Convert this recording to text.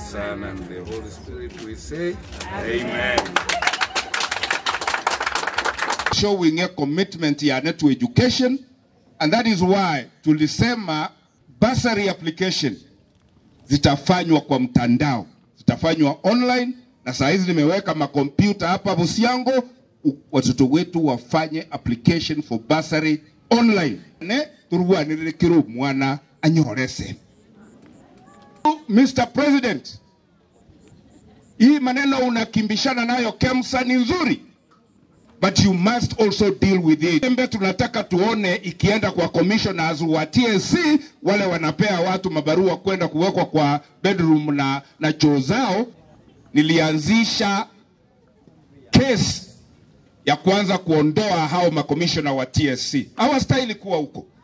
Son, and the Holy Spirit, we say, Amen. showing a commitment yani to education and that is why tulisema bursary application zitafanywa kwa mtandao zitafanywa online na saa hizi nimeweka makompyuta hapa Busiango u- watoto wetu wafanye application for bursary online ne turwanirire kiru mwana anyorese Mr. President hii maneno unakimbishana nayo KEMSA ni nzuri but you must also deal with it. Embe tunataka tuone ikienda kwa commissioners wa TSC wale wanapea watu mabarua kwenda kuwekwa kwa bedroom na, na choo zao. Nilianzisha kesi ya kuanza kuondoa hao makomishona wa TSC. Hawastahili kuwa huko.